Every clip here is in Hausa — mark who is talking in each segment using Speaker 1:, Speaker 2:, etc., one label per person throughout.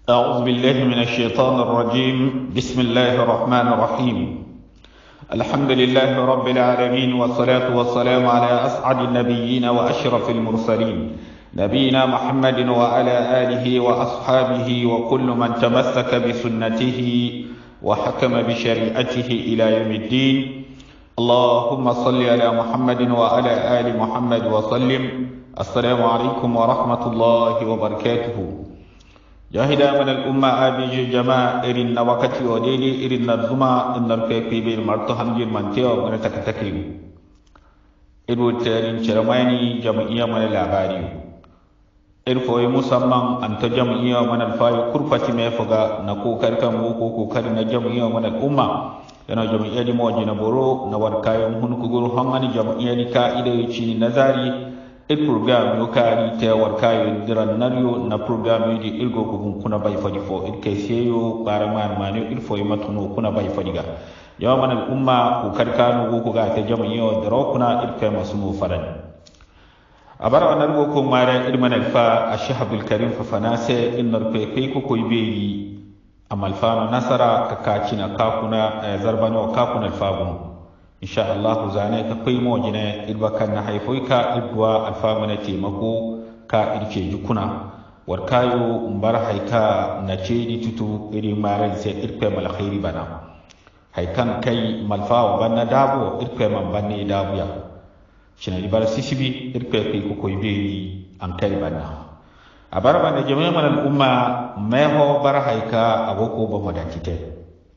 Speaker 1: أعوذ بالله من الشيطان الرجيم بسم الله الرحمن الرحيم الحمد لله رب العالمين والصلاة والسلام على أسعد النبيين وأشرف المرسلين نبينا محمد وعلى آله وأصحابه وكل من تمسك بسنته وحكم بشريعته إلى يوم الدين اللهم صل على محمد وعلى آل محمد وسلم السلام عليكم ورحمة الله وبركاته جاهدا من الأمة أبي جماعة إرن وقتي وديلي إرن الزما إن الكيكي بين مرتهم جير من تيو من تكتكيو إرو تارين شرماني جمعية من الأباريو irfoyi musamman an ta jam'iyya mana alfayi kurfati mai fuga na kokar kan ko kokar na jam'iyya mana al'umma yana jam'iyya di mawaji na boro na war kayan hun kugur hangani jam'iyya di ka ida yi ci nazari il program yo kari ta war kayo diran naryo na program yo di ilgo kugun kuna bai fadi fo il kai seyo bara man mani il foyi matuno kuna bai fadi ga yawa mana al'umma kokar kanu ko ga ta jam'iyya da rokuna il kai masu mu farani abara wa nargo ko mare irman alfa ashahabul karim fa fanase innar pe pe ko koy beyi amal fano nasara ka kacina kakuna zarbano kakuna alfagun insha Allah zane ka kai mo jine irba kan na haifoi ka ibwa alfa mana taimako ka irke jukuna war kayo mbar haika na ce di tutu iri mare sai irpe mal khairi bana haikan kai malfa wa banna dabo irpe man banne dabu ya shina bara sisibi irpe kai ko koy beyi an kai banna a bara banda jami'a man al'umma meho bara haika agoko ba modatite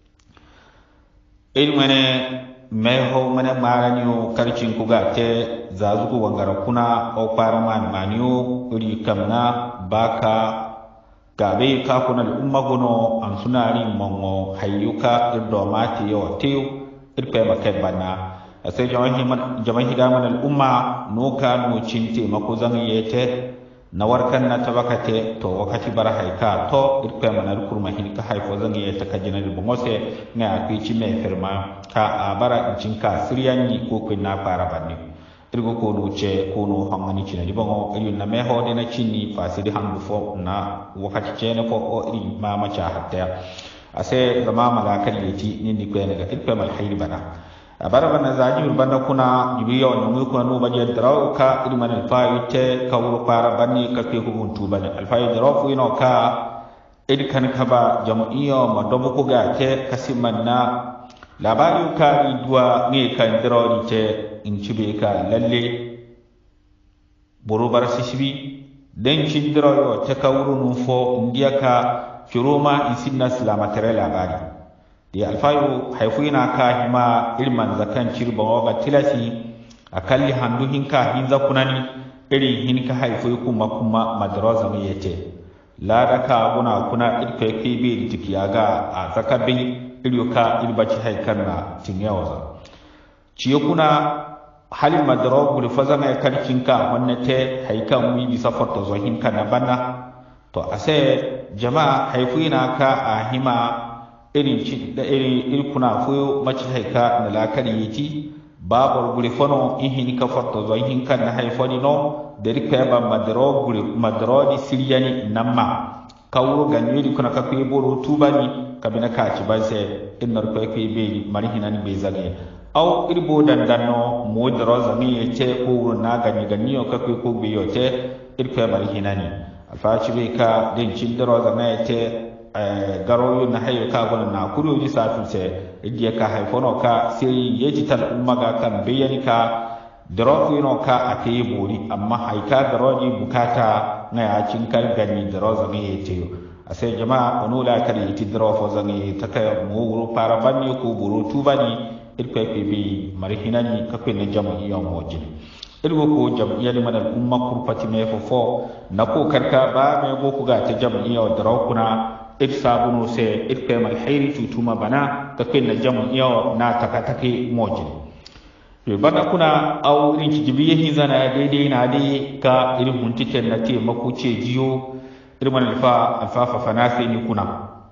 Speaker 1: il mane meho mane maraniyo karcin kuga te zazugu wangara kuna o para man maniyo iri kamna baka gabe ka kuna al'umma gono an sunari mongo hayyuka irdo mati yawa tew irpe ba kai banna sai jama'i hidaman al'umma no ka no cinte mako zan yete na warkan na tabakate to wakati bara haika to irpe manar kurma hin ka haifo zan yi ta kajina da bongose nga akwi ci me firma ka a bara incin ka siryanni ko kun na fara banni irgo ko no ce ko no hangani cina di bongo iri na me ho de na cinni fasidi hangu fo na wakati ce ne fo o iri ma ma cha hatta ase zama malakal yeti ni ni ko ne ga irpe mal hayri bana abara bana zaji bana kuna jibi yaw nyangu kuna no baje draw ka iri man alfa ite ka wuro para banni ka ke ko guntu bane alfa draw fu ino ka id kan ka ba jam'iyo ma dobo ko ga ke kasimanna labari ka idwa ne kan draw ite in cibe ka lalle boro bar sisibi den ci draw yo te ka wuro nu fo ndiya ka kiroma in sinna silamatere labari di alfayo haifuna ka hima ilman zakan cirba waga tilasi akalli handu hinka hinza kunani iri hinka haifoi kuma kuma madraza mai yete lada ka guna kuna irka yake bi tikiya ga a zakabin iryoka irbaci haikar na tinyawaza ciye kuna halin madara guri faza mai karkin ka wannan te haikan mu bisa farta zo hinka na bana to a sai jama'a haifuna ka a hima irin ci da irin irkuna foyo maci haika na lakari yiti babar gure fono in hin ka farto zo hin kan na haifoni no da rika ba madro gure madro di siriyani namma kawuro ganyeri kuna ka kwe boro tubani kabina ka ci ban se innar ko kwe be mari hinani be zage aw irbo dandanno modro zami yete ko na ganyi ganyo ka kwe ko be yote irko mari hinani alfaci be ka den cindro zama yete garoyo na hayo ka gona na kuro ji satu se je ka haifono ka sai yeji tal umma ga kan bayani ka drofu no ka ate bori amma haika garoji bukata na ya cin kan gani droza ne yete a sai jama'a onu la kar yiti drofu zangi ta kai mu guru para banni ko buru tubani irko pe bi marhinani ka pe ne jama'i yon mojin irgo ko jam'iyyar mana umma kurfati me fofo na ko karka ba me go ku ga ta jam'iyyar drawkuna ir sabunu se ir kemal hayri tutuma bana ka ken na jamu iyo na taka take mojin to bana kuna aw irin ci jibiye hin zana daidai na dai ka irin huntike na te makuce jiyo irin man alfa alfa fa fanase ni kuna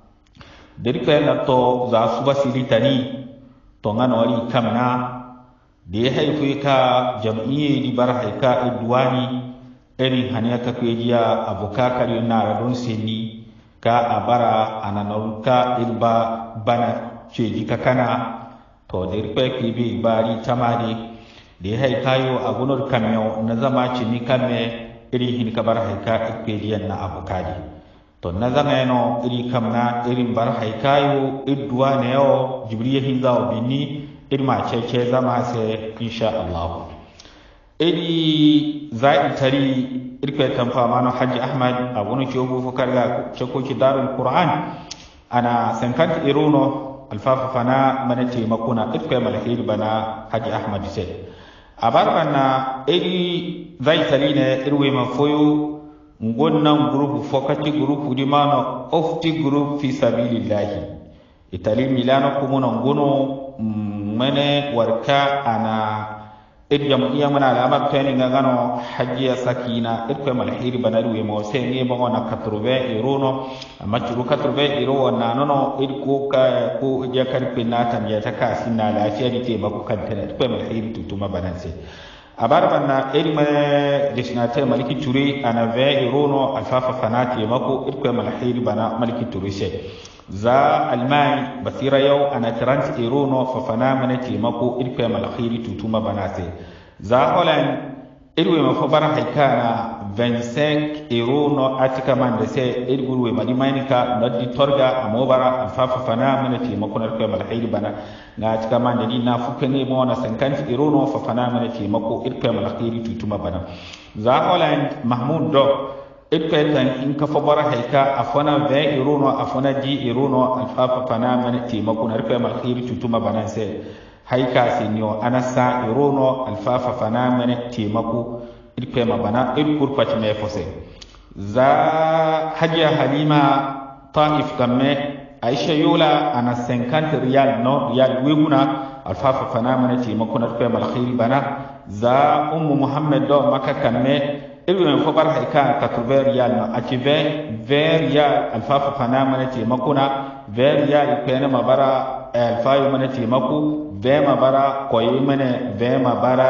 Speaker 1: dirka na to za su basiri tani to ngano wali kamna da ya haifu ka jam'iyye di bar haika idwani irin haniya ka kwejiya abukakar yana radon seni ka a bara ana ka irba bana ceji ka kana to da irkwe ki bi bari tamari da ya haikayo a gunur kamyo na zama cini kame iri hin ka bar haika ikpediyan na abukadi to na zama yano iri kamna irin bar haikayo idduwa ne yau jibriya hin zawo bini irma cece zama sai insha Allah iri za'i tari irkwe tamfa mano haji ahmad a wani ke ogu fukar ga cakoki darul qur'an ana sankant iruno alfafa fana mana taimakuna irkwe malhiri bana haji ahmad sai a barbanna iri zai tari ne irwe mafoyo ngonnan group fokati group di mano ofti group fi sabilillahi itali milano kumuno ngono mene warka ana id jam'iya mana alamar tani nga gano hajiya sakina id ko mal hiri banari we mo se ni mo na 80 euro no amma churu 80 euro na no no id ko ka ko ja kar pinna tan ya ta ka sinna lafiya di te mako kan tana id ko mal hiri tutuma bananse abar banna id ma destinataire maliki turi ana 20 euro no alfafa fanati mako id ko mal hiri bana maliki turi se za almai basira yau ana 30 euro no fafana mana taimako irfe malakhairi tutuma banase za holland irwe mafa bara haika na 25 euro no atika man da sai irgurwe madi mainika noddi torga amobara alfafa fana mana taimako na irfe malakhairi bana na atika man da ni na fuka ne mo na 50 euro no fafana mana taimako irfe malakhairi tutuma bana za holland mahmud do ikpetan in ka fabara haika a fana ve iruno a fana di iruno alfafa fana mana taimako na rufe malkhiri tutuma banan sai haika sinyo ana sa iruno alfafa fana mana taimako irfe ma bana ir kurpati me fose za hajiya halima ta'if kamme aisha yola ana 50 riyal no riyal weguna alfafa fana mana taimako na rufe malkhiri bana za ummu muhammad do maka kamme irin ko bar haika ka tuve riyal no aci ve ve riyal alfafa fana mana taimakuna ve riyal pene mabara alfayu mana taimako ve mabara koyi mana ve mabara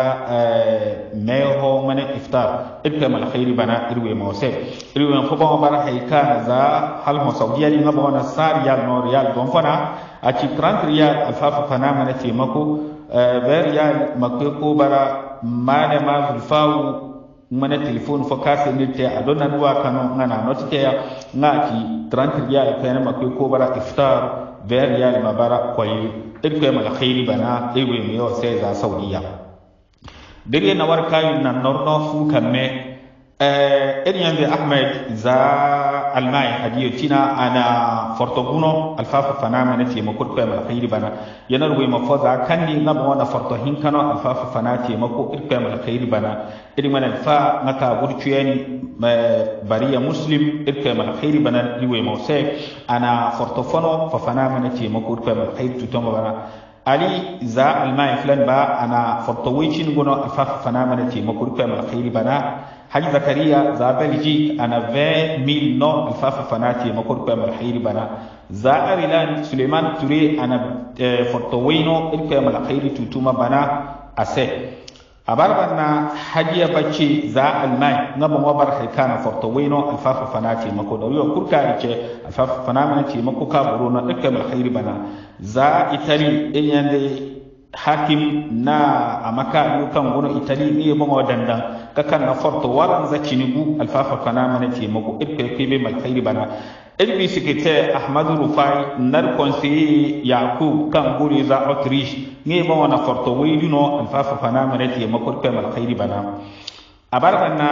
Speaker 1: meho mana iftar ibka mal khairi bana irwe mose irwe ko ba bara haika za hal ho saudiya ni ngaba wana sar riyal no riyal don fana aci 30 riyal alfafa fana mana taimako ve riyal makko ko bara mana ma zulfawu mana telefone fo kase nirte a donna duwa kano ngana notite ya ngaki 30 riyal pene makwe ko bara iftar 20 riyal mabara koyi irko mal khairi bana ewe mi yo sai za saudiya dire na war kayu na norno fu kamme eh en yande ahmed za almai hadiyo tina ana fortoguno alfafa fana mana te mako ko mal khairi bana yana ruwe mafo za kandi ngaba wana forto hinkano alfafa fana te mako irko mal khairi bana iri mana fa ngaka burcuyeni bariya muslim irko mal khairi bana riwe mose ana fortofono fa fana mana te mako irko mal khairi tutomo bana ali za almai fulan ba ana fortowicin gono alfafa fana mana te mako irko mal khairi bana haji zakariya za belgi ana 20000 no alfafa fanati makor ko mal khairi bana za arilan suleiman ture ana fortowino il ko mal khairi tutuma bana ase abarbanna hajiya bacci za almai ngaba wabar haikana fortowino alfafa fanati mako da yo kurka ce alfafa fanati mako ka buruno il ko mal khairi bana za itali inyande hakim na amaka yukan gono itali ni mo dandan kakan na forto waran za cinigu alfafa kana mana ce mako ibke ke be mal khairi bana ilbi sikete ahmad rufai nar conseiller yakub kan guri za autriche ni mo na forto wayduno alfafa kana mana ce mako ke mal khairi bana abar bana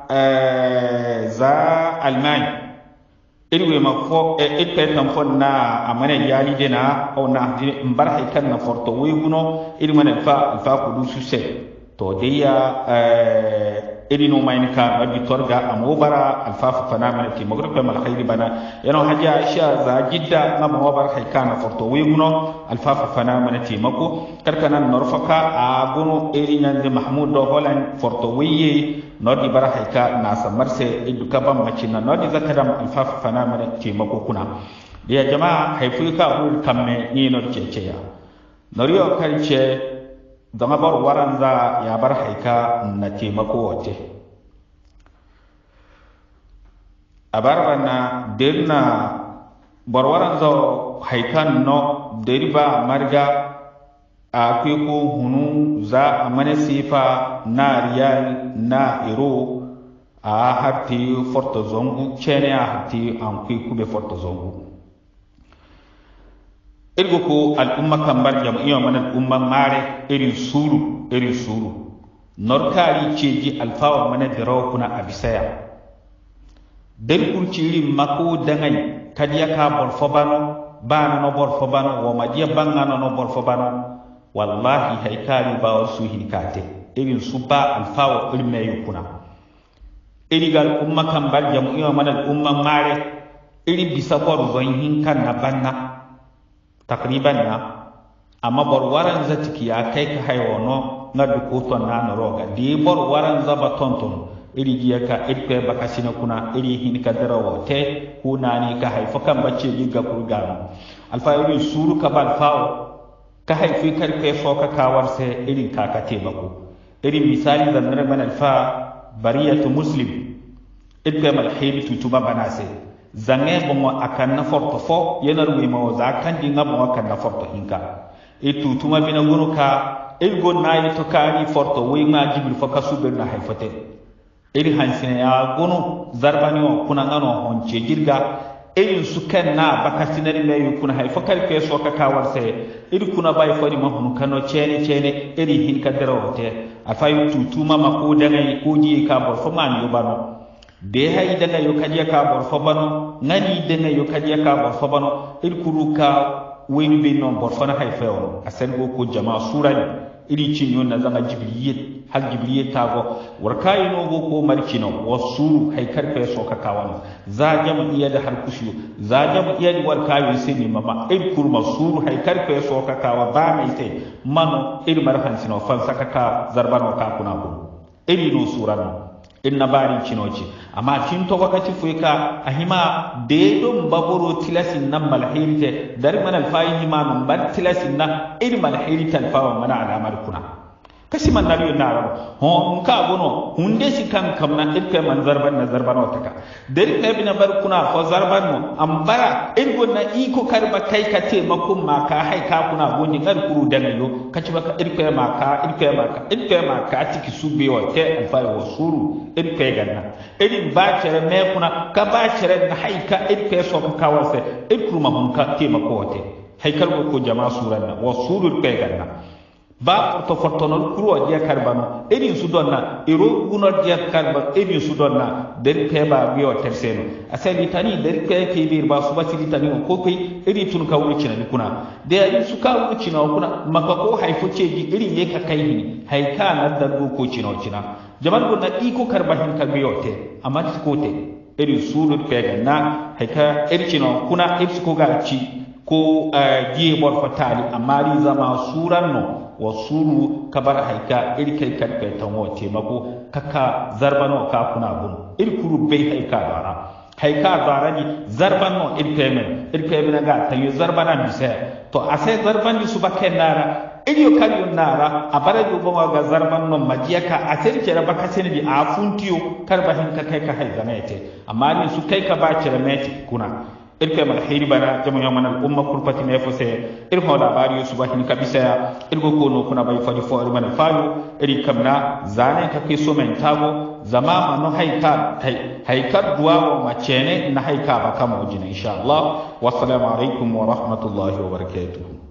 Speaker 1: za almani irwe ma fo e ippe tan fo na amane yali dena o na mbar hay kan na forto weguno iri mana fa fa ko du suse to deya iri no mayni ka rabbi torga amo bara alfafa fana mana ti magro pe mal khairi bana yano haja aisha za jidda na mo bar hay kan forto weguno alfafa fana mana ti mako karkana norfaka a gono iri nyande mahmud do holan forto weye nodi bara haika na samarse idu kaban macina nodi zakadam alfafa fana mana taimako kuna ya jama'a haifu ka ul kamme ni no ceceya noriyo kalce dama bar waranza ya bar haika na taimako wace abarba na derna borwaran zo haikan no deriba marga a ko hunu za a mana sifa na riyal na ero a harti forto zongu cene a harti an kwe kube forto zongu irgo ko al'umma kambar jam'iyya mana al'umma mare irin suru irin suru norkari ceji alfawa mana dirawa kuna abisaya den kurciri mako dangai kadiya ka bor fobano bana no bor fobano wo madiya bangano no bor fobano wallahi haikari ba wasu hinkate irin su ba alfawa ilme yukuna iri gal umma kan bar jam'iyya mana umma mare iri bisa bor zon hinkan na banna takriban na amma bor waran zatiki ya kai ka haiwono na dukuton na noroga di bor waran zaba tonton iri giya ka irpe baka sina kuna iri hin ka darawo te kuna ni ka haifa kan bacce gi ga kurgano alfa iri suru ka bal fawo ka haifi karfe fo ka kawar se iri ka ka te bako iri misali da nare man alfa bariyatu muslim irpe mal hayri tutuma banase zange bongo akan na forto fo yenar wi mo za kan di ngam mo akan na forto hinka e tutuma bina gunu ka irgo nayi to kani forto wi ma jibril fo ka subir na haifate iri hansine ya gunu zarbani o kuna ngano honce jirga irin su kan na baka sinari mai yi kuna haifa karfe so ka kawar sai iri kuna bai fari mahunu kano cene cene iri hin ka dara wote a fayi tutu ma mako dangai ko ji ka bor fo man yo bano de hay dangai yo kaje ka bor fo bano ngani dangai yo kaje ka bor fo bano iri kuru ka wen be non bor fo na haifa yo asen go ko jama'a surani iri cinyo na zanga jibriyet hal jibriyet tago warkayi no go ko markino wasuru hay karfe so ka kawan za jam iya da har kushu za jam iya da warkayi sini mama id kurma suru hay karfe so ka kawa ba mai te mano iri marfan sino fan saka ka zarbano ka kuna ko iri no surano inna bari cinoci amma tin to wakati fuy ka ahima de dum baburo tilasin nan malhirite dar man alfayi hima man bar tilasin na ir malhirite alfawa mana alamar kuna kasi man nabi na rabu ho nka gono hunde si kan kamna irke man zarban na zarban wataka dari ka bina bar kuna fo zarban mo ambara irgo na iko karba kai ka te makum ma ka hai ka kuna goni kar kuru daga yo kaci baka irke ma ka irke ma ka irke ma ka tiki sube wa te alfa wa suru irke ganna irin ba cere me kuna ka ba cere na hai ka irke so ka kawase irkuru ma hun ka te makote hai kar ko jama'a suran na wa suru irke ganna ba to fortonol kuro dia karbano edin su donna ero guno dia karba edin su donna der peba biyo terseno asali tani der pe ke bir ba su basiri tani ko kai iri tun ka wuci na kuna da yi su ka wuci na kuna maka ko haifo ce gi iri ne ka kai ni haika na da ko cino cina jaman gonna iko karba hin ka biyo te amma ti ko te iri su dur pega na haika iri cino kuna iri ko ga ci ko giye bor fatali amma ri zama suran no wa suru kabar haika iri kai karfe tanwo taimako kaka zarbano ka kuna gun iri kuru bai haika bara haika bara ni zarbano iri kai men iri kai men ga tayo zarbana bisa to asai zarban ni su bakken nara iri yo kan yon nara a bara yo bonga ga zarban non majiya ka asai ke raba ka sene di a funtiyo karba hin ka kai ka haiza mete amma ni su kai ka ba cire mete kuna irke mal hiri bana jamu yaman al umma kurpati me fo se ir ho labari su bahin kabisa ir go kono kuna bai fadi fo ir man fayu iri kamna zane ka ke so men tago zama ma no haika haika duwa wa macene na haika ba kama wajina insha Allah wassalamu alaikum wa rahmatullahi wa barakatuh